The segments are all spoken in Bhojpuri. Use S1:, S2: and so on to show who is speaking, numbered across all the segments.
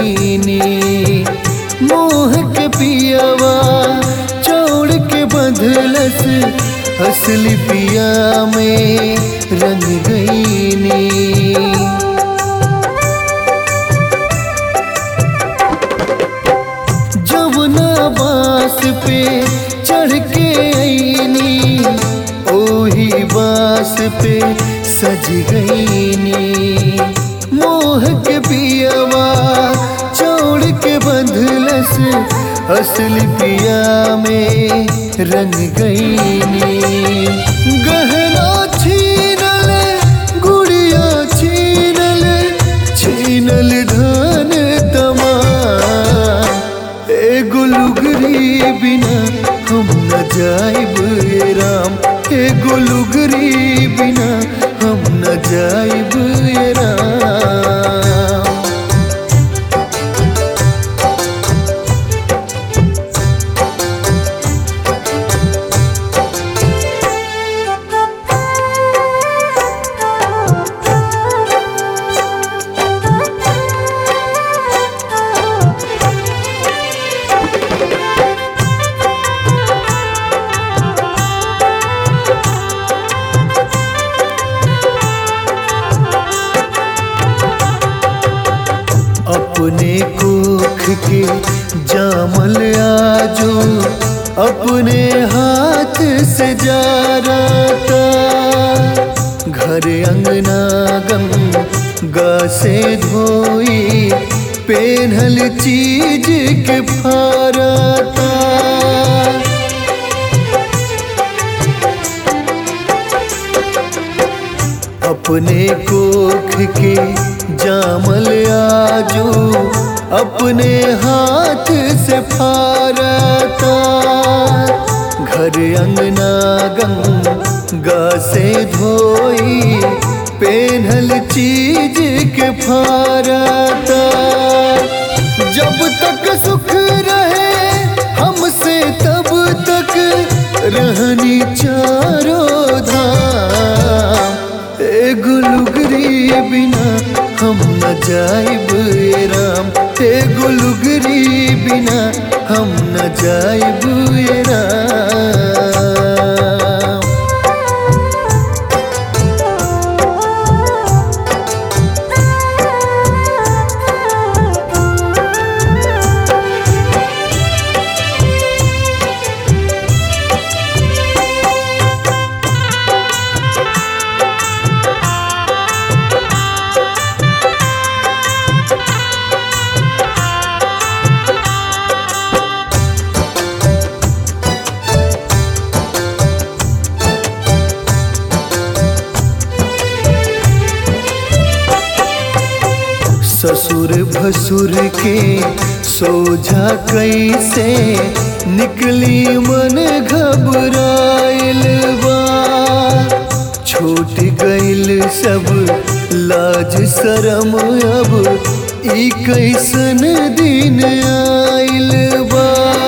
S1: गईनी मोह के पियावा छोड़ के बंधलस असली पिया में रंग गईनी जमुना बास पे चढ़ के आईनी ओही बास पे सज गईनी मोह के पियावा छोड़ के बंधलस असली पिया में रंग गईनी गहना छीनल गुड़िया छीनल छीनल धन तमा एगो लुगरी बिना हम न जाइब ए राम एगो लुगरी बिना हम न जाइब ए राम अपने कोख के जामल आजो अपने हाथ से जा था घर अंगना गम गा से धोई पेनहल चीज के फारा था अपने कोख के जामल आजू अपने हाथ से फारता घर अंगना गंगा से धोई पेनहल चीज के फारता जब तक सुख रहे हमसे तब तक रहनी चारों धाम एगो लुगरी बिना हम न जाइब ए राम एगो लुगरी बिना हम न जाइब ए राम ससुर भसुर के सोझा कैसे निकली मन घबराइल बा छूट गइल सब लाज शरम अब ई कैसन दिन आइल बा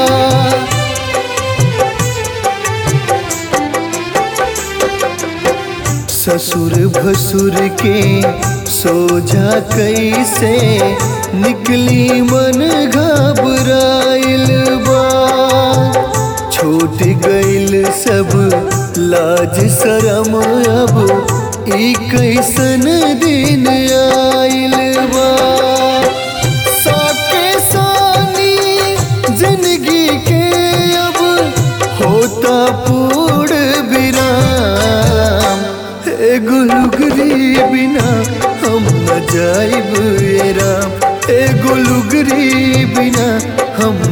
S1: ससुर भसुर के सोझा कैसे निकली मन घबराइल बा छूट गइल सब लाज शरम अब ई कैसन दिन आइल बा साके सानी जिंदगी के अब होता पूर्ण विराम एगो लुगरी बिना हम न जाइब ए राम एगो लुगरी बिना हम